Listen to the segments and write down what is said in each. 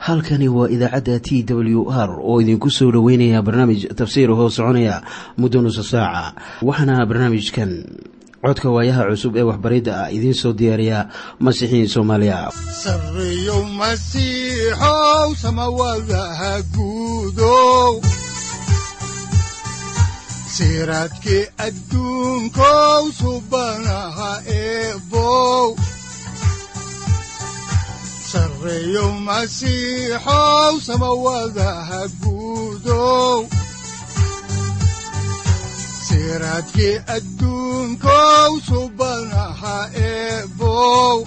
halkani waa idaacadda t w r oo idinku soo dhoweynaya barnaamij tafsiir hoo soconaya muddo nusa saaca waxaana barnaamijkan codka waayaha cusub ee waxbaridda ah idiin soo diyaariya masiixiin soomaaliya sareyow masiixow samawadaha guudow siraadkii adduunkow subanaha eebow sareyow masiixow samawadaha guudow siraadkii adduunkow subanaha eebow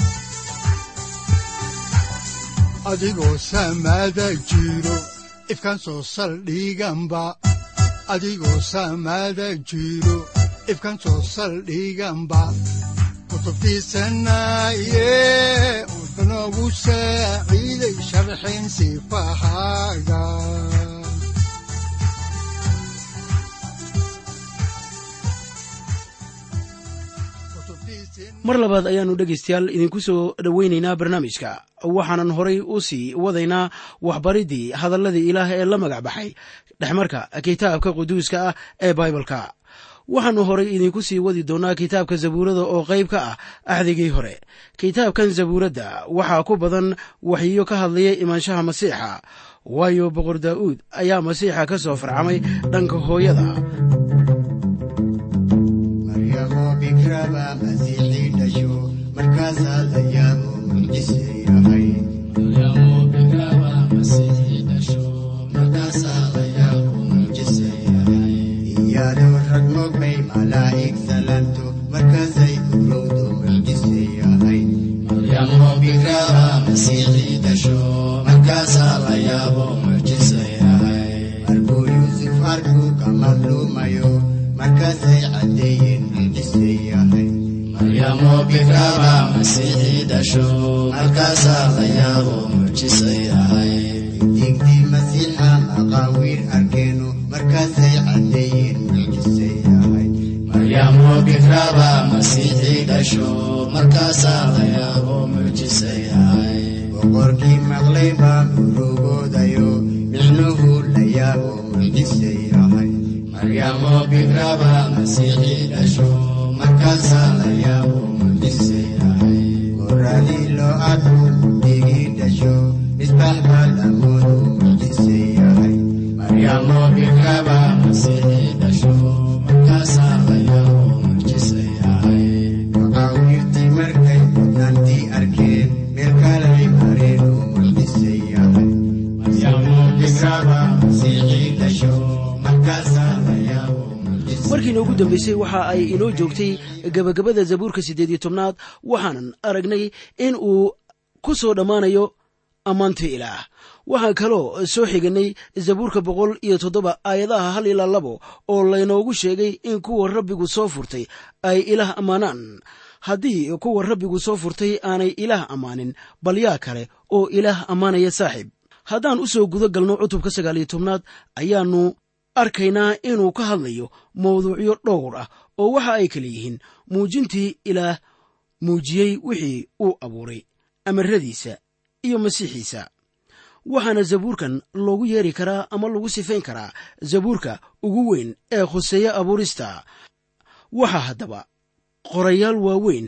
adigoo samada jiro ifkaan soo saldhiganba adigoo samada jiro ifkaan soo saldhiganba kutubtiisanaye udanogu saaciiday sharxin sifahaaga mar labaad ayaannu dhegaystayaal idinku soo dhoweynaynaa barnaamijka waxaanan horay u sii wadaynaa waxbariddii hadalladii ilaah ee la magac baxay dhexmarka kitaabka quduuska ah ee baibalka waxaannu horay idinku sii wadi doonnaa kitaabka zabuurada oo qayb ka ah axdigii hore kitaabkan zabuuradda waxaa ku badan waxyiyo ka hadlaya imaanshaha masiixa waayo boqor daa'uud ayaa masiixa ka soo farcamay dhanka hooyada boqorkii maqlay baa urugoodayo micnuhu la yaabo mucjise yahay maryamo bikraba masiixii dhasho markaasaa la yaabo mucjise yahay goradii loo arku digii dhasho misbax baa lamoodu mucjise yahay maryamo bikraba masiixii dhasho markaasaa la yaabo mucjise yahay maqaawiirtii markay mudnaantii arkeen meel kalay mareen oo mucjise yahay maryamo bikraba masiixii dhasho markaasaa la yaabo mucjise markiina ugu dambaysay waxa ay inoo joogtay gebagabada zabuurka siddeed iyo tobnaad waxaanan aragnay in uu ku soo dhammaanayo ammaanta ilaah waxaan kaloo soo xiganay zabuurka boqol iyo toddoba aayadaha hal ilaa labo oo laynoogu sheegay in kuwa rabbigu soo furtay ay ilaah ammaanaan haddii kuwa rabbigu soo furtay aanay ilaah ammaanin bal yaa kale oo ilaah ammaanaya saaxiib haddaan u soo guda galno cutubka sagaal iyo tobnaad ayaannu arkaynaa inuu ka hadlayo mawduucyo dhowr ah oo waxa ay kale yihiin muujintii ilaah muujiyey wixii uu abuuray amaradiisa iyo masiixiisa waxaana zabuurkan loogu yeeri karaa ama lagu sifayn karaa zabuurka ugu weyn ee khuseeya abuurista waxaa haddaba qorayaal waaweyn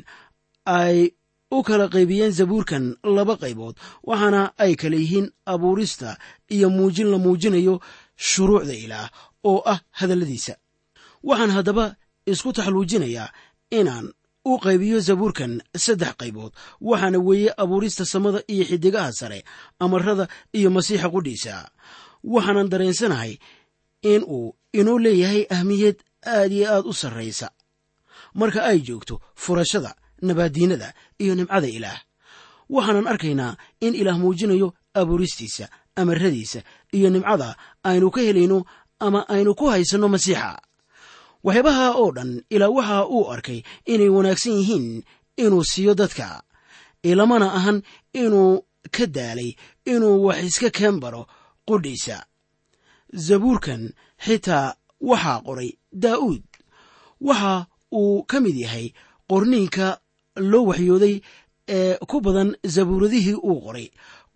ay u kala qaybiyeen zabuurkan laba qaybood waxaana ay kale yihiin abuurista iyo muujin la muujinayo shuruucda ilaah oo ah hadalladiisa waxaan haddaba isku taxluujinayaa inaan u qaybiyo zabuurkan saddex qaybood waxaana weeye abuurista samada iyo xidigaha sare amarada iyo masiixa qudhiisa waxaanan dareensanahay in uu inuu leeyahay ahmiyad aad iyo aad u sarraysa marka ay joogto furashada nabaaddiinada iyo nimcada ilaah waxaanan arkaynaa in ilaah muujinayo abuuristiisa amaradiisa iyo nimcada aynu ka helayno ama aynu ku haysanno masiixa waxyaabaha oo dhan ilaa waxa uu arkay inay wanaagsan yihiin inuu siiyo dadka ilamana ahan inuu ka daalay inuu wax iska keen baro qudhiisa zabuurkan xitaa waxaa qoray daa'uud waxa uu ka mid yahay qorniinka loo waxyooday ee ku badan zabuuradihii uu qoray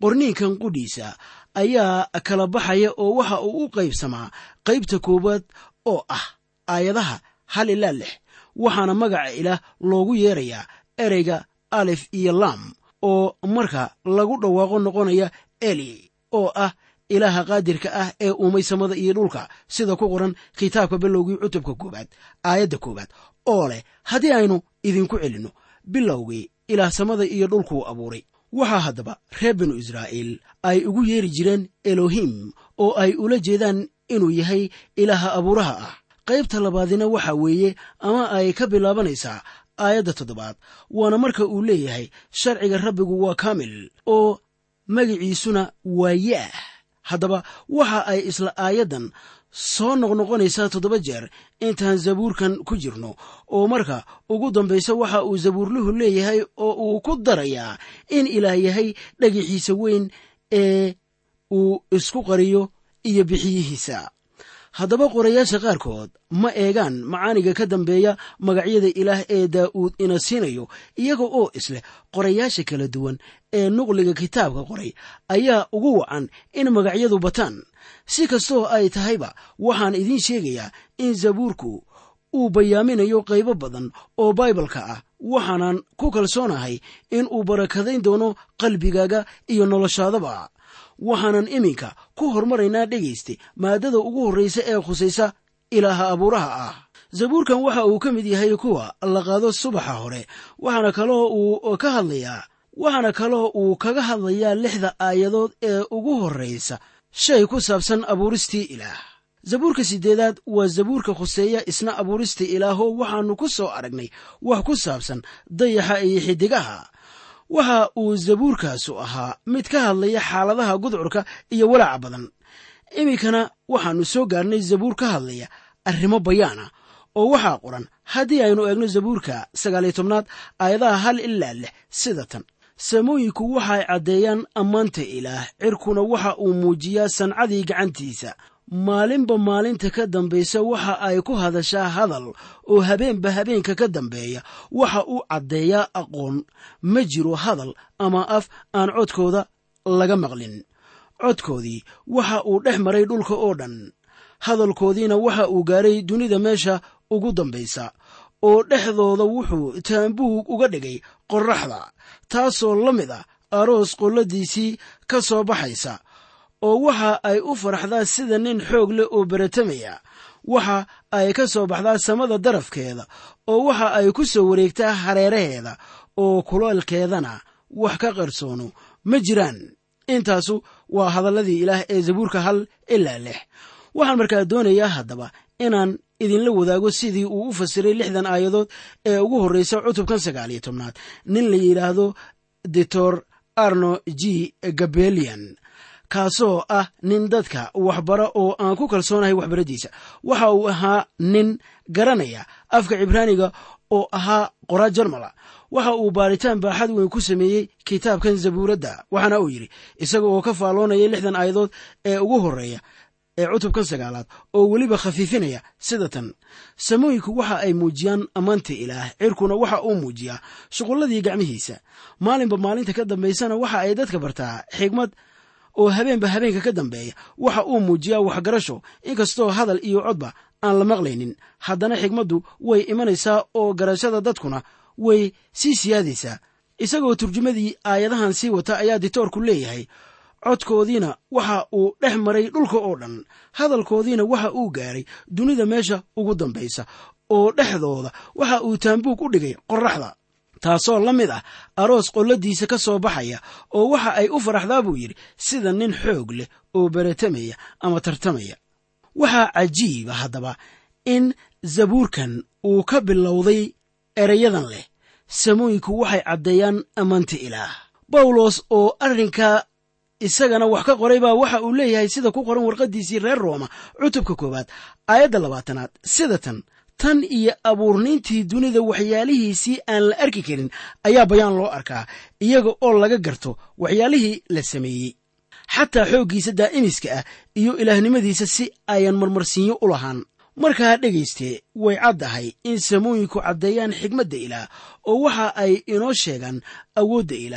qorniinkan qudhiisa ayaa kala baxaya oo waxa uu u qaybsamaa qaybta koowaad oo ah aayadaha hal ilaa lix waxaana magaca ilaah loogu yeerayaa ereyga alif iyo lam oo marka lagu dhawaaqo noqonaya eli oo ah ilaaha qaadirka ah ee uumay samada iyo dhulka sida ku qoran kitaabka bilowgii cutubka koowaad aayadda koowaad oo leh haddii aynu idinku celinno bilowgii ilaah samada iyo dhulkuu abuuray waxaa haddaba reer binu israa'iil ay ugu yeeri jireen elohim oo ay ula jeedaan inuu yahay ilaaha abuuraha ah qaybta labaadina waxa weeye ama ay ka bilaabanaysaa aayadda toddobaad waana marka uu leeyahay sharciga rabbigu waa kaamil oo magiciisuna waa yaah haddaba waxa ay isla aayaddan soo noqnoqonaysaa toddoba jeer intaan zabuurkan ku jirno oo marka ugu dambaysa waxa uu zabuurluhu leeyahay oo uu ku darayaa in ilaah yahay dhagaxiisa weyn ee uu isku qariyo iyo bixiyihiisa haddaba qorayaasha qaarkood ma eegaan macaaniga ka dambeeya magacyada ilaah ee daa'uud ina siinayo iyaga oo isleh qorayaasha kala duwan ee nuqliga kitaabka qoray ayaa ugu wacan in magacyadu bataan si kastoo ay tahayba waxaan idiin sheegayaa in zabuurku uu bayaaminayo qaybo badan oo baibalka ah waxaanan ku kalsoonahay in uu barakadayn doono qalbigaaga iyo noloshaadaba waxaanan iminka ku hormaraynaa dhegayste maaddada ugu horraysa ee khusaysa ilaaha abuuraha ah zabuurkan waxa uu ka mid yahay kuwa la qaado subaxa hore waxaana kaloo uu ka hadlayaa waxaana kaloo uu kaga hadlayaa lixda aayadood ee ugu horraysa shay ku saabsan abuuristii ilaah zabuurka siddeedaad waa zabuurka khuseeya isna abuuristii ilaahoo waxaannu ku soo aragnay wax ku saabsan dayaxa iyo xiddigaha waxa uu zabuurkaasu ahaa mid ka hadlaya xaaladaha gudcurka iyo walaaca badan iminkana waxaannu soo gaarnay zabuur ka hadlaya arrimo bayaana oo waxaa qoran haddii aynu eegno zabuurka sagaaliyo tobnaad aayadaha hal ilaa lix sida tan samooyinku waxay caddeeyaan ammaanta ilaah cirkuna waxa uu muujiyaa sancadii gacantiisa maalinba maalinta ka dambaysa waxa ay ku hadashaa hadal oo habeenba habeenka ka dambeeya waxa uu caddeeyaa aqoon ma jiro hadal ama af aan codkooda laga maqlin codkoodii waxa uu dhex maray dhulka oo dhan hadalkoodiina waxa uu gaaray dunida meesha ugu dambaysa oo dhexdooda wuxuu taambuug uga dhigay qorraxda taasoo la mid ah aroos qolladiisii ka soo baxaysa oo waxa ay u faraxdaa sida nin xoog leh oo beratamaya waxa ay ka soo baxdaa samada darafkeeda oo waxa ay ku soo wareegtaa hareeraheeda oo kuleelkeedana wax ka qarsoono ma jiraan intaasu waa hadalladii ilaah ee zabuurka hal ilaa lix waxaan markaa doonayaa haddaba inaan idinla wadaago sidii uu u fasiray lixdan aayadood ee ugu horreysa cutubkan sagaaliyo tobnaad nin la yidhaahdo doctor arno g gabelian kaasoo ah nin dadka waxbara oo aan ku kalsoonahay waxbaradiisa waxa uu ahaa nin garanaya afka cibraaniga oo ahaa qoraa jarmala waxa uu baaritaan baaxad weyn ku sameeyey kitaabkan zabuuradda waxaana uu yidhi isaga oo ka faalloonaya lixdan aayadood ee ugu horreeya ee cutubkan sagaalaad oo weliba khafiifinaya sida tan samooyinku waxa ay muujiyaan ammaanta ilaah cirkuna waxa uu muujiyaa shuqulladii gacmihiisa maalinba maalinta ka dambaysana waxa ay dadka bartaa xigmad oo habeenba habeenka ka dambeeya waxa uu muujiyaa waxgarasho inkastoo hadal iyo codba aan la maqlaynin haddana xigmaddu way imanaysaa oo garashada dadkuna way sii siyaadaysaa isagoo turjumadii aayadahan sii wata ayaa ditoorku leeyahay codkoodiina waxa uu dhex maray dhulka oo dhan hadalkoodiina waxa uu gaaray dunida meesha ugu dambaysa oo dhexdooda waxa uu taambuug u dhigay qorraxda taasoo la mid ah aroos qolladiisa ka soo baxaya oo waxa ay u faraxdaa buu yidhi sida nin xoog leh oo beratamaya ama tartamaya waxaa cajiiba haddaba in zabuurkan uu ka bilowday erayadan leh samooyinku waxay caddeeyaan ammaanta ilaah bawlos oo arrinka isagana wax ka qoray baa waxa uu leeyahay sida ku qoran warqaddiisii reer rooma cutubka koowaad aayadda labaatanaad sida tan tan iyo abuurniintii dunida waxyaalihiisii aan la arki karin ayaa bayaan loo arkaa iyaga oo laga garto waxyaalihii la sameeyey xataa xooggiisa daa'imiska ah iyo ilaahnimadiisa si ayan marmarsiinyo u lahaan markaa dhegayste way caddahay in samooyinku caddeeyaan xigmadda ilaah oo waxa ay inoo sheegaan awoodda ilaah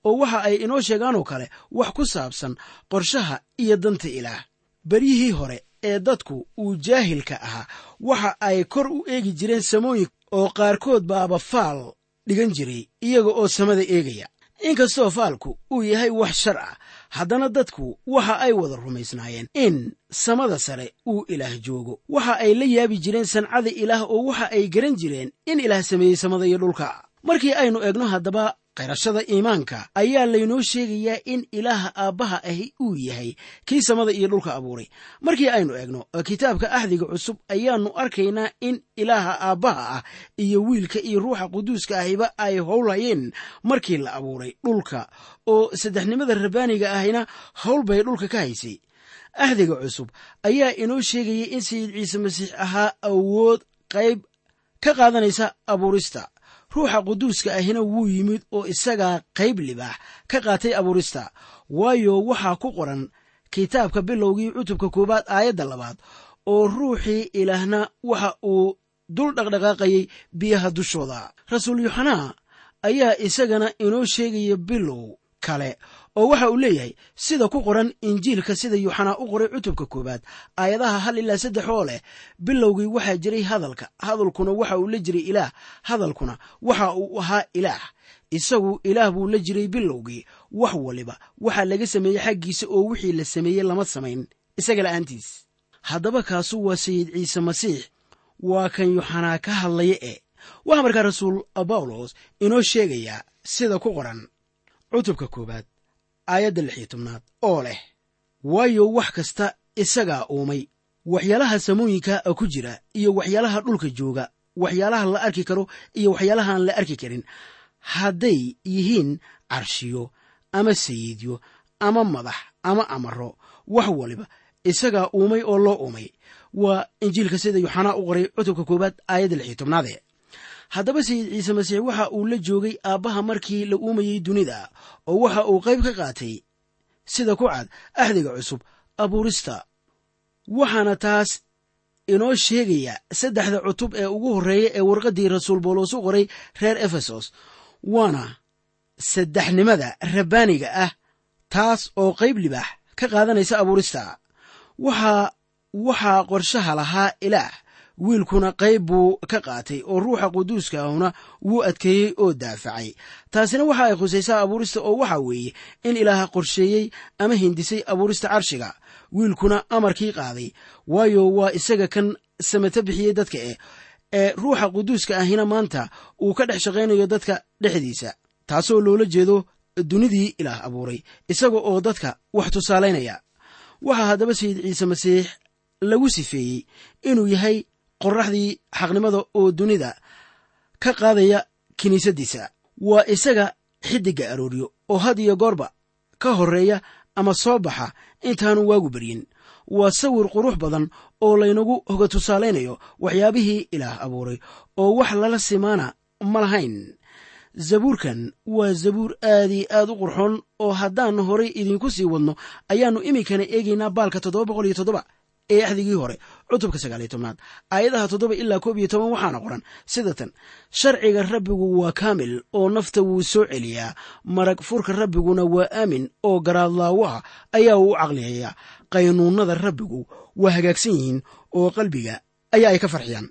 oo waxa ay inoo sheegaan oo kale wax ku saabsan qorshaha iyo danta ilaah beryihii hore ee dadku uu jaahilka ahaa waxa ay kor u eegi jireen samooyin oo qaarkood baaba faal dhigan jiray iyaga oo samada eegaya inkastoo faalku uu yahay wax shar ah haddana dadku waxa ay wada rumaysnaayeen in samada sare uu ilaah joogo waxa ay la yaabi jireen sancada ilaah oo waxa ay garan jireen in ilaah sameeyey samada iyo dhulka markii aynu eegno haddaba qayrashada iimaanka ayaa laynoo sheegayaa in ilaaha aabbaha ahi uu yahay kii samada iyo dhulka abuuray markii aynu eegno kitaabka axdiga cusub ayaannu arkaynaa in ilaaha aabbaha ah iyo wiilka iyo ruuxa quduuska ahiba ay howlhayeen markii la abuuray dhulka oo saddexnimada rabbaaniga ahina howl bay dhulka ka haysay axdiga cusub ayaa inoo sheegaya in sayid ciise masiix ahaa awood qayb ka qaadanaysa abuurista ruuxa quduuska ahina wuu yimid oo isagaa qayb libaax ka qaatay abuurista waayo waxaa ku qoran kitaabka bilowgii cutubka koowaad aayadda labaad oo ruuxii ilaahna waxa uu dul dhaqdhaqaaqayay biyaha dushooda rasuul yoxanaa ayaa isagana inoo sheegaya bilow kale oo waxa uu leeyahay sida ku qoran injiilka sida yuuxanaa u qoray cutubka koowaad aayadaha hal ilaa saddex oo leh bilowgii waxaa jiray hadalka hadalkuna waxa uu la jiray ilaah hadalkuna waxa uu ahaa ilaah isagu ilaah buu la jiray bilowgii wax waliba waxaa laga sameeyey xaggiisa oo wixii la sameeyey lama samayn isaga la'aantiis haddaba kaasu waa sayid ciise masiix waa kan yuuxanaa ka hadlaya e waxaa markaa rasuul bawlos inoo sheegayaa sida ku qoran cutubka koowaad aayadda lix iyo tobnaad oo leh waayo wax kasta isagaa uumay waxyaalaha samooyinka ku jira iyo waxyaalaha dhulka jooga waxyaalaha la arki karo iyo waxyaalahaan la arki karin hadday yihiin carshiyo ama sayidyo ama madax ama amaro wax waliba isagaa uumay oo loo uumay waa injiilka sida yuxanaa u qoray cutubka koowaad aayadda lix iyo tobnaade haddaba sayid ciise masiix waxa uu la joogay aabbaha markii la uumayey dunida oo waxa uu qayb ka qaatay sida ku cad axdiga cusub abuurista waxaana taas inoo sheegaya saddexda cutub ee ugu horreeya ee warqaddii rasuul boolos u qoray reer efesos waana saddexnimada rabbaaniga ah taas oo qayb libaax ka qaadanaysa abuurista waxaa waxaa qorshaha lahaa ilaah wiilkuna qayb buu ka qaatay oo ruuxa quduuska ahuna wuu adkeeyey oo daafacay taasina waxa ay khusaysaa abuurista oo waxa weeye in ilaaha qorsheeyey ama hindisay abuurista carshiga wiilkuna amarkii qaaday waayo waa isaga kan samato bixiyey dadka eh ee ruuxa quduuska ahina maanta uu ka dhex shaqaynayo dadka dhexdiisa taasoo loola jeedo dunidii ilaah abuuray isaga oo dadka wax tusaalaynaya waxaa haddaba sayid ciise masiix lagu sifeeyey inuu yahay qorraxdii xaqnimada oo dunida ka qaadaya kiniisaddiisa waa isaga xiddigga arooryo oo had iyo goorba ka horreeya ama soo baxa intaanu waagu beryin waa sawir qurux badan oo laynagu hoga tusaalaynayo waxyaabihii ilaah abuuray oo wax lala simaana ma lahayn zabuurkan waa zabuur aad iyo aad u qurxoon oo haddaan horay idinku sii wadno ayaannu iminkana eegaynaa baalka toddoba boqol iyo toddoba ee axdigii hore cutubka sagaal iyo tobnaad aayadaha toddoba ilaa koob iyo toban waxaana qoran sida tan sharciga rabbigu waa kaamil oo nafta wuu soo celiyaa marag furka rabbiguna waa aamin oo garaadlaawaha ayaa uu u caqliyayaa qaynuunnada rabbigu waa hagaagsan yihiin oo qalbiga ayaa ay ka farxiyaan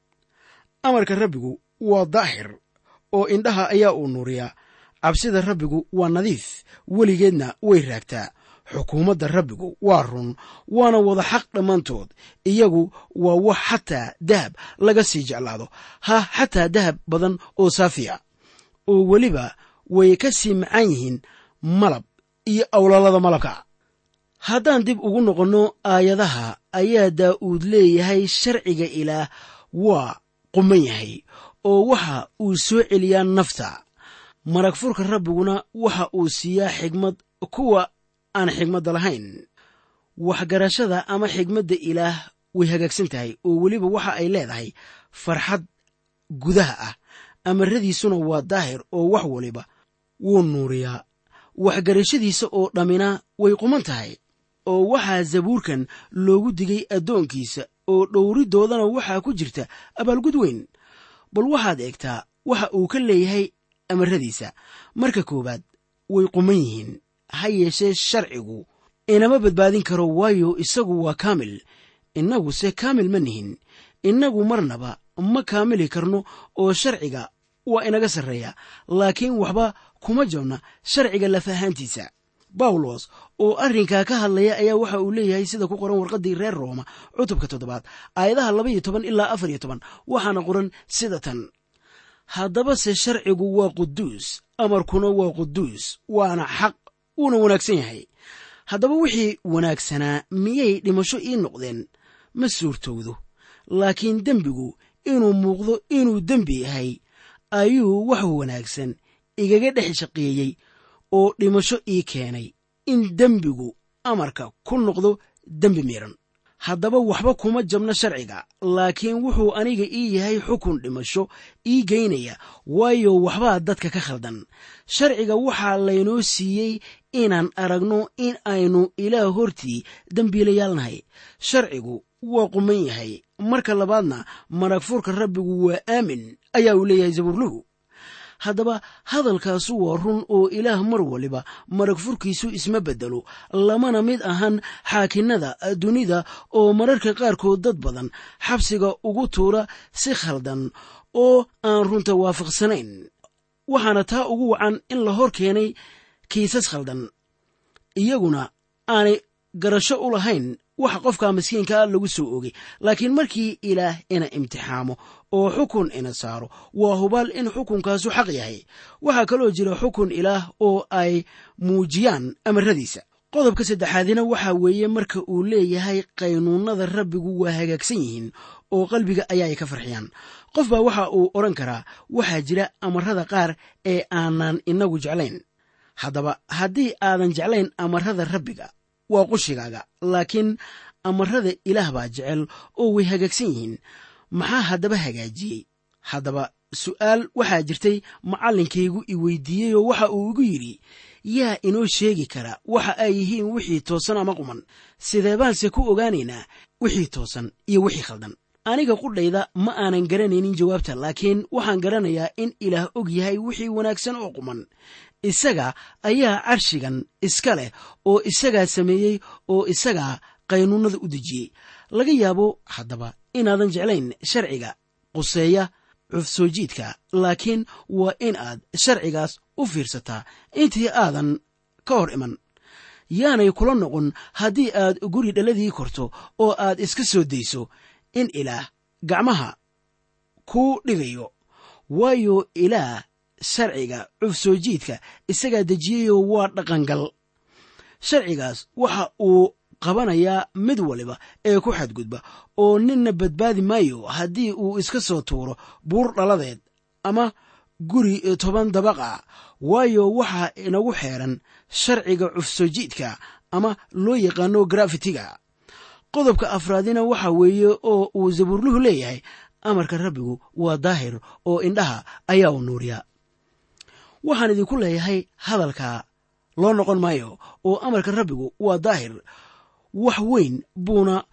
amarka rabbigu waa daahir oo indhaha ayaa uu nuuriyaa cabsida rabbigu waa nadiif weligeedna way raagtaa xukuumadda rabbigu waa run waana wada xaq dhammaantood iyagu waa wax xataa dahab laga sii jeclaado ha xataa dahab badan oo saafiya oo weliba way ka sii macaan yihiin malab iyo awlalada malabka haddaan dib ugu noqonno aayadaha ayaa daa'uud leeyahay sharciga ilaah waa quman yahay oo waxa uu soo celiyaa nafta marag furka rabbiguna waxa uu siiyaa xigmad kuwa aan xigmadda lahayn waxgarashada ama xigmadda ilaah way hagaagsan tahay oo weliba waxa ay leedahay farxad gudaha ah amaradiisuna waa daahir oo wax waliba wuu nuuriyaa waxgarashadiisa oo dhammina way quman tahay oo waxaa zabuurkan loogu digay addoonkiisa oo dhowridoodana waxaa ku jirta abaalgud weyn bal waxaad eegtaa waxa uu ka leeyahay amaradiisa marka koowaad way quman yihiin ha yeeshee sharcigu inama badbaadin karo waayo isagu waa kaamil innaguse kaamil ma nihin innagu marnaba ma kaamili karno oo sharciga waa inaga sarreeya laakiin waxba kuma jabna sharciga lafahaantiisa bawlos oo arrinkaa ka hadlaya ayaa waxa uu leeyahay sida ku qoran warqaddii reer rooma cutubka toddobaad aayadaha laba iyo toban ilaa afar iyo toban waxaana qoran sida tan haddabase sharcigu waa quduus amarkuna waa quduus waana xaq wuuna wanaagsan yahay haddaba wixii wanaagsanaa miyay dhimasho ii noqdeen ma suurtowdo laakiin dembigu inuu muuqdo inuu dembi yahay ayuu wax wanaagsan igaga dhex shaqeeyey oo dhimasho ii keenay in dembigu amarka ku noqdo dembi miiran haddaba waxba kuma jabno sharciga laakiin wuxuu aniga ii yahay xukun dhimasho ii geynaya waayo waxbaa dadka ka khaldan sharciga waxaa laynoo siiyey inaan aragno in aynu ilaah hortii dembiilayaalnahay sharcigu waa quman yahay marka labaadna marag furka rabbigu waa aamin ayaa uu leeyahay zabuurluhu haddaba hadalkaasu waa run oo ilaah mar waliba marag furkiisu isma beddelo lamana mid ahan xaakinnada dunida oo mararka qaarkood dad badan xabsiga ugu tuura si khaldan oo aan runta waafaqsanayn waxaana taa ugu wacan in la hor keenay kiisas khaldan iyaguna aanay garasho u lahayn waxa qofka miskiinkaa lagu soo ogay laakiin markii ilaah ina imtixaamo oo xukun ina saaro waa hubaal in xukunkaasu xaq yahay waxaa kaloo jira xukun ilaah oo ay muujiyaan amaradiisa qodobka saddexaadina waxaa weeye marka uu leeyahay qaynuunada rabbigu waa hagaagsan yihiin oo qalbiga ayaa ay ka farxiyaan qof baa waxa uu odhan karaa waxaa jira amarada qaar ee aanan inagu jeclayn haddaba haddii aadan jeclayn amarada rabbiga waa qushigaaga laakiin amarada ilaah baa jecel oo way hagaagsan yihiin maxaa haddaba hagaajiyey haddaba su'aal waxaa jirtay macallinkaygu i weydiiyey oo waxa uu igu yidhi yaa inoo sheegi kara waxa ay yihiin wixii toosan ama quman sidee baanse ku ogaanaynaa wixii toosan iyo wixii khaldan aniga qudhayda ma aanan garanaynin jawaabta laakiin waxaan garanayaa in ilaah og yahay wixii wanaagsan oo quman isaga ayaa carshigan iska leh oo isagaa sameeyey oo isagaa qaynuunada u dejiyey laga yaabo haddaba inaadan jeclayn sharciga quseeya cufsoo jiidka laakiin waa in aad sharcigaas u fiirsataa intii aadan ka hor iman yaanay kula noqon haddii aad guri dhaladii korto oo aad iska soo dayso in ilaah gacmaha kuu dhigayo waayo ilaah sharciga cufsoo jiidka isagaa dejiyeyoo waa dhaqangal sharcigaas waxa uu qabanayaa mid waliba ee ku xadgudba oo ninna badbaadi maayo haddii uu iska soo tuuro buur dhaladeed ama guri toban dabaqa waayo waxaa inagu xeeran sharciga cufsoo jiidka ama loo yaqaano grafitiga qodobka afraadina waxa weeye oo uu zabuurluhu leeyahay amarka rabbigu waa daahir oo indhaha ayaa u nuuriya waxaan idinku leeyahay hadalka loo noqon maayo oo amarka rabbigu waa daahir wax weyn buuna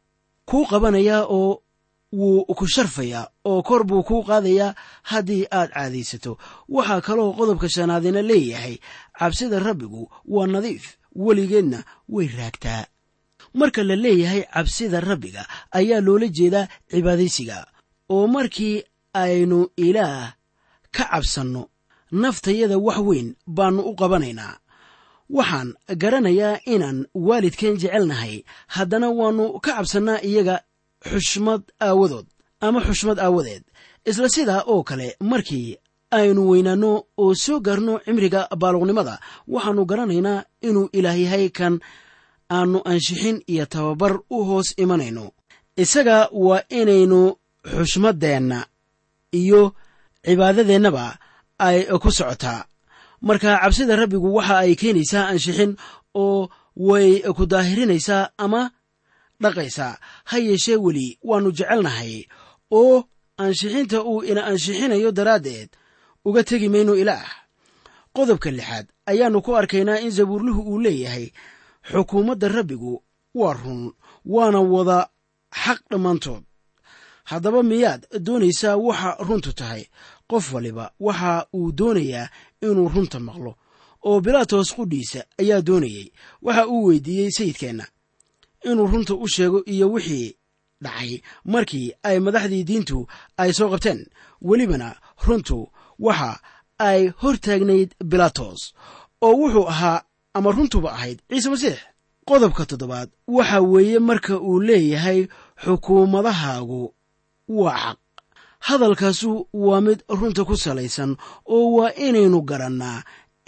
kuu qabanayaa oo wuu ku sharfayaa oo kor buu kuu qaadayaa haddii aad caadaysato waxaa kaloo qodobka shanaadina leeyahay cabsida rabbigu waa nadiif weligeedna way raagtaa marka la leeyahay cabsida rabbiga ayaa loola jeedaa cibaadaysiga oo markii aynu ilaah ka cabsanno naftayada wax weyn baannu u qabanaynaa waxaan garanayaa inaan waalidkeen jecelnahay haddana waannu ka cabsannaa iyaga xushmad aawadood ama xushmad aawadeed isla sidaa oo kale markii aynu weynaanno oo soo gaarno cimriga baaluqnimada waxaannu garanaynaa inuu ilaah yahay kan aannu anshixin iyo tababar u hoos imanayno isaga waa inaynu xushmaddeenna iyo cibaadadeennaba ay ku socotaa marka cabsida rabbigu waxa ay keenaysaa anshixin oo way ku daahirinaysaa ama dhaqaysaa ha yeeshee weli waannu jecelnahay oo ansixinta uu ina anshixinayo daraaddeed uga tegi mayno ilaah qodobka lixaad ayaannu ku arkaynaa in zabuurluhu uu leeyahay xukuumadda rabbigu waa run waana wada xaq dhammaantood haddaba miyaad doonaysaa waxa runtu tahay qof waliba waxa uu doonayaa inuu runta maqlo oo bilaatos qudhiisa ayaa doonayey waxa uu weydiiyey sayidkeenna inuu runta u sheego iyo wixii dhacay markii ay madaxdii diintu ay soo qabteen welibana runtu waxa ay hor taagnayd bilaatos oo wuxuu ahaa ama runtuba ahayd ciise masiix qodobka toddobaad waxa weeye marka uu leeyahay xukuumadahaagu waa xaq hadalkaasu waa mid runta ku salaysan oo waa inaynu garannaa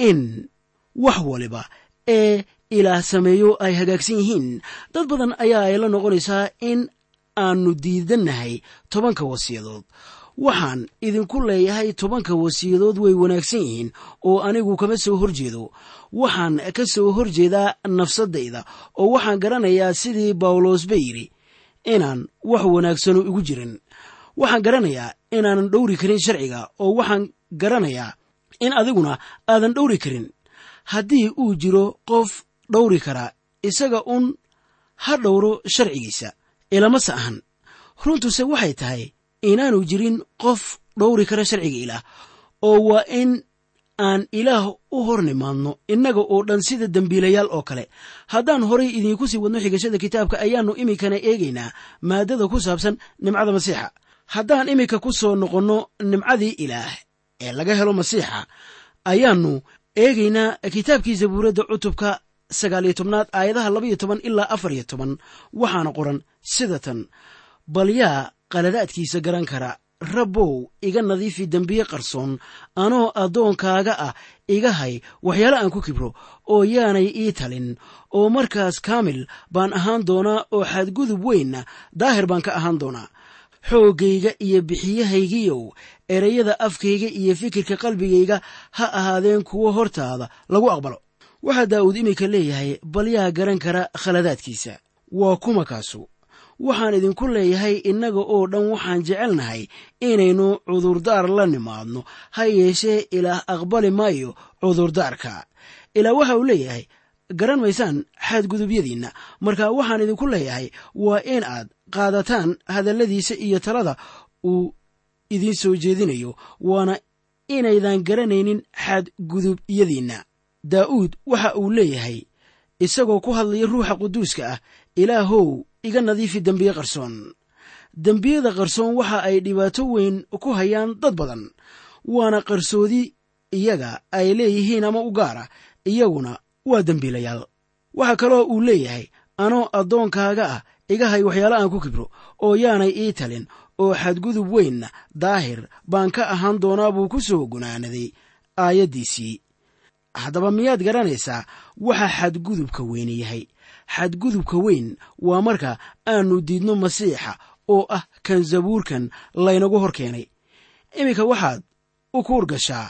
in wax waliba ee ilaah sameeyo ay hagaagsan yihiin dad badan ayaa ay la noqonaysaa in aannu diidannahay tobanka wasiyadood waxaan idinku leeyahay tobanka wasiyadood way wanaagsan yihiin oo anigu kama soo hor jeedo waxaan ka soo hor jeedaa nafsaddayda oo waxaan garanayaa sidii bawlos ba yidhi inaan wax wanaagsanu igu jirin waxaan garanayaa inaanan dhowri karin sharciga oo waxaan garanayaa in adiguna aadan dhowri karin haddii uu jiro qof dhowri karaa isaga un ha dhowro sharcigiisa ilamase ahan runtuse waxay tahay inaanu jirin qof dhowri kara sharciga ilaah oo waa in aan ilaah u hor nimaadno innaga oo dhan sida dembiilayaal oo kale haddaan horay idiinku sii wadno xigashada kitaabka ayaannu iminkana eegaynaa maaddada ku saabsan nimcada masiixa haddaan iminka ku soo noqonno nimcadii ilaah ee laga helo masiixa ayaannu eegaynaa kitaabkii zabuuradda cutubka sagaaliyo tobnaad aayadaha labaiyo toban ilaa afar iyo toban waxaana qoran sida tan bal yaa qaladaadkiisa garan kara rabbow iga nadiifi dembiye qarsoon anoo addoonkaaga ah iga hay waxyaale aan ku kibro oo yaanay ii talin oo markaas kaamil baan ahaan doonaa oo xadgudub weynna daahir baan ka ahaan doonaa xooggayga iyo bixiyahaygiyow ereyada afkayga iyo fikirka qalbigayga ha ahaadeen kuwo hortaada lagu aqbalo waxaa daa'uud iminka leeyahay bal yaa garan kara khaladaadkiisa waa kuma kaasu waxaan idinku leeyahay innaga oo dhan waxaan jecelnahay inaynu cudurdaar la nimaadno ha yeeshee ilaah aqbali maayo cudurdaarka ilaa waxa uu leeyahay garan maysaan xadgudubyadiinna marka waxaan idinku leeyahay waa in aad qaadataan hadalladiisa iyo talada uu idiin soo jeedinayo waana inaydan garanaynin xadgudubyadiinna daa'uud waxa uu leeyahay isagoo ku hadlaya ruuxa quduuska ah ilaahow iga nadiifi dembiye qarsoon dembiyada qarsoon waxa ay dhibaato weyn ku hayaan dad badan waana qarsoodi iyaga ay leeyihiin ama u gaara iyaguna waa dembiilayaal waxaa kaloo uu leeyahay anoo addoonkaaga ah iga hay waxyaale aan ku kibro oo yaanay ii talin oo xadgudub weynna daahir baan ka ahaan doonaa buu ku soo gunaanaday aayaddiisii haddaba miyaad garanaysaa waxa xadgudubka weyne yahay xadgudubka weyn waa marka aanu diidno masiixa oo ah kan zabuurkan laynagu hor keenay iminka waxaad u kuur gashaa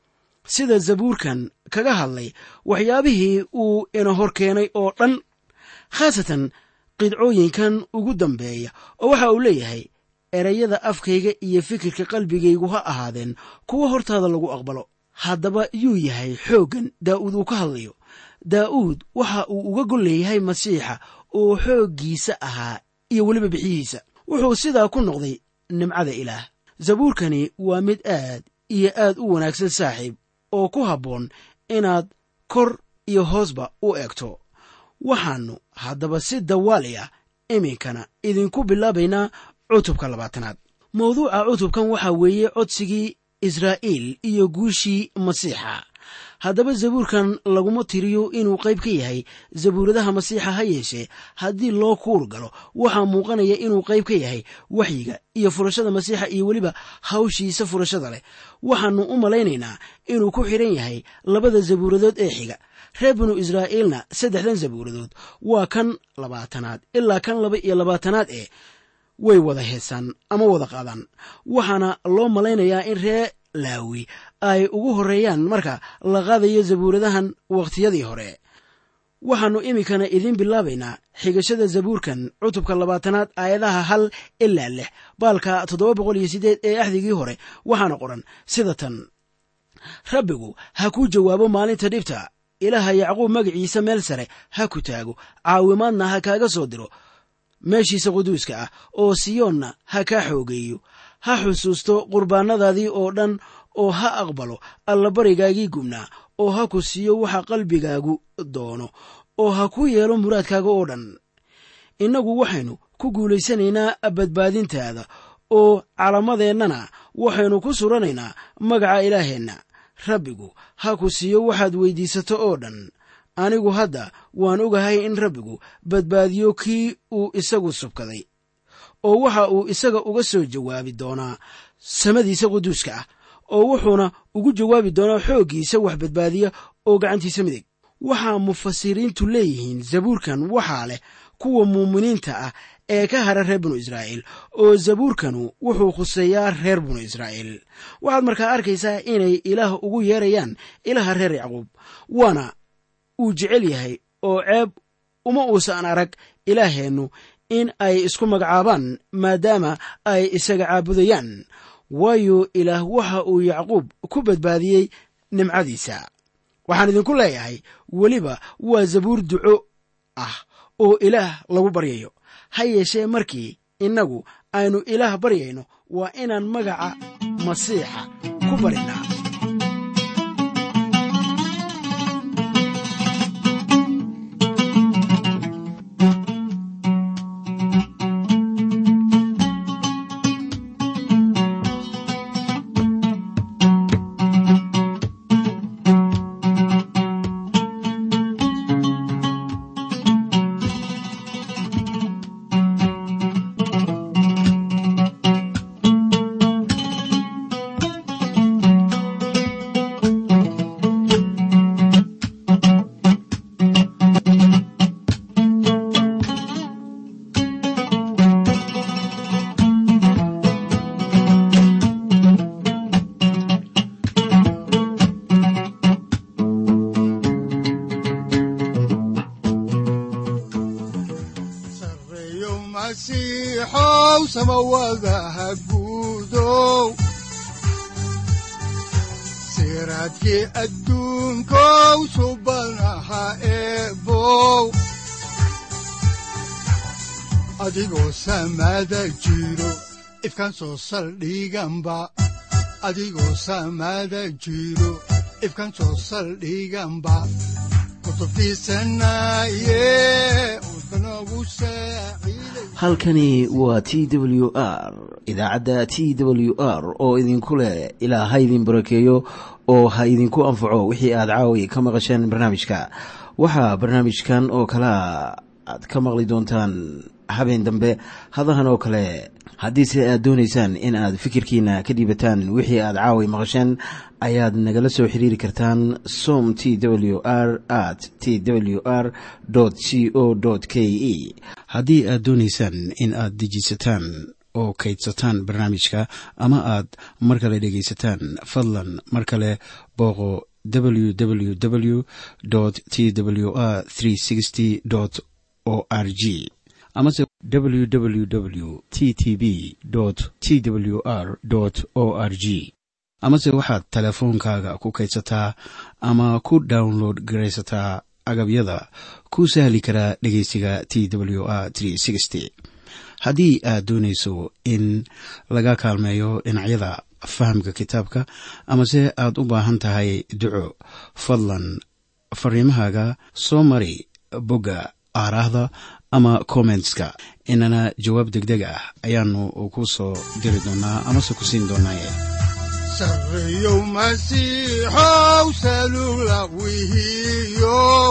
sida zabuurkan kaga hadlay waxyaabihii uu ina hor keenay oo dhan khaasatan qidcooyinkan ugu dambeeya oo waxa uu leeyahay erayada afkayga iyo fikirka qalbigaygu ha ahaadeen kuwa hortaada lagu aqbalo haddaba yuu yahay xooggan daa'uud uu ka hadlayo daa'uud waxa uu uga gol leeyahay masiixa oo xooggiisa ahaa iyo weliba bixiyihiisa wuxuu sidaa ku noqday nimcada ilaah zabuurkani waa mid aad iyo aad u wanaagsan saaxiib oo ku habboon inaad kor iyo hoosba u eegto waxaannu haddaba si dawaali ah iminkana idinku bilaabaynaa cutubka labaatanaad mawduuca cutubkan waxaa weeye codsigii israa'iil iyo guushii masiixa haddaba zabuurkan laguma tiriyo inuu qayb ka yahay zabuuradaha masiixa ha yeeshee haddii loo kuur galo waxaa muuqanaya inuu qayb ka yahay waxyiga iyo furashada masiixa iyo weliba hawshiisa furashada leh waxaannu u malaynaynaa inuu ku xidhan yahay labada zabuuradood ee xiga reer binu israa'iilna saddexdan zabuuradood waa kan labaatanaad ilaa kan laba iyo labaatanaad ee way wada heesaan ama wada qaadaan waxaana loo malaynayaa in reer laawi ay ugu horreeyaan marka la qaadayo zabuuradahan wakhtiyadii hore waxaannu iminkana idiin bilaabaynaa xigashada zabuurkan cutubka labaatanaad aayadaha hal ilaa lix baalka toddoba boqol iyo siddeed ee axdigii hore waxaana qoran sida tan rabbigu ha kuu jawaabo maalinta dhibta ilaaha yacquub magaciisa meel sare ha ku taago caawimaadna ha kaaga soo diro meeshiisa quduuska ah oo siyoonna ha kaa xoogeeyo ha xusuusto qurbaannadaadii oo dhan oo ha aqbalo allabarigaagii gubnaa oo ha ku siiyo waxa qalbigaagu doono oo ha ku yeelo muraadkaaga oo dhan innagu waxaynu ku guulaysanaynaa badbaadintaada oo calamadeennana waxaynu ku suranaynaa magaca ilaaheenna rabbigu ha ku siiyo waxaad weyddiisato oo dhan anigu hadda waan ogahay in rabbigu badbaadiyo kii uu isagu subkaday oo waxa uu isaga uga soo jawaabi doonaa samadiisa quduuska ah oo wuxuuna ugu jawaabi doonaa xooggiisa wax badbaadiya oo gacantiisa midig waxaa mufasiriintu leeyihiin zabuurkan waxaa leh kuwa muuminiinta ah ee ka hara reer binu israa'iil oo zabuurkanu wuxuu khuseeyaa reer binu israa'iil waxaad markaa arkaysaa inay ilaah ugu yeerayaan ilaha reer yacquub waana uu jecel yahay oo ceeb uma uusan arag ilaaheennu in ay isku magacaabaan maadaama ay isaga caabudayaan waayo ilaah waxa uu yacquub ku badbaadiyey nimcadiisa waxaan idinku leeyahay weliba waa zabuur duco ah oo ilaah lagu baryayo ha yeeshee markii innagu aynu ilaah baryayno waa inaan magaca masiixa ku barinaa sareeyo masiixow samawadaha guudow siraadkii adduunkow subanaha eebow adigoo samada jiro ifkaan soo saldhiganba adigoo samada jiro ifkaan soo saldhiganba kutubtiisanaye udbanogu saaciiday halkani waa t w r idaacadda t w r oo idinku leh ilaa ha idin barakeeyo oo ha idinku anfaco wixii aad caawi ka maqasheen barnaamijka waxaa barnaamijkan oo kalea aad ka maqli doontaan habeen dambe hadahan oo kale haddiise aad doonaysaan in aad fikirkiina ka dhiibataan wixii aad caawi maqasheen ayaad nagala soo xiriiri kartaan som t w r at t w r c o k e haddii aad doonaysaan in aad dejiisataan oo kaydsataan barnaamijka ama aad mar kale dhegaysataan fadlan mar kale booqo www t w r o r g amase www t t b t w r o r g amase waxaad teleefoonkaaga ku kaydsataa ama ku download garaysataa agabyada ku sahli karaa dhegeysiga t w r haddii aad doonayso in laga kaalmeeyo dhinacyada fahamka kitaabka amase aad u baahan tahay duco fadlan fariimahaaga soo mari bogga aaraahda ama kommentska inana jawaab degdeg ah ayaanu ku soo diri doonaa amase ku siin doonaaye sareeyow masiixow salula wihiyow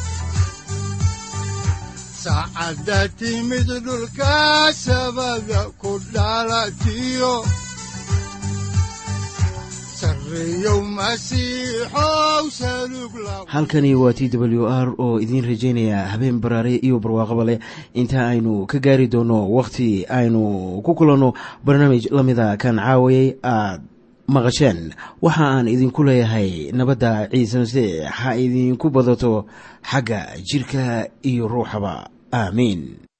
saacadda timid dhulka sabada ku dhalatiyo sareeyow masiixow salug la halkani waa t w r oo idiin rajaynaya habeen baraare iyo barwaaqaba leh inta aynu ka gaari doono wakhti aynu ku kulanno barnaamij la mida kan caawayay aad maqasheen waxa aan idinku leeyahay nabadda ciise masiix ha idinku badato xagga jirka iyo ruuxaba aamiin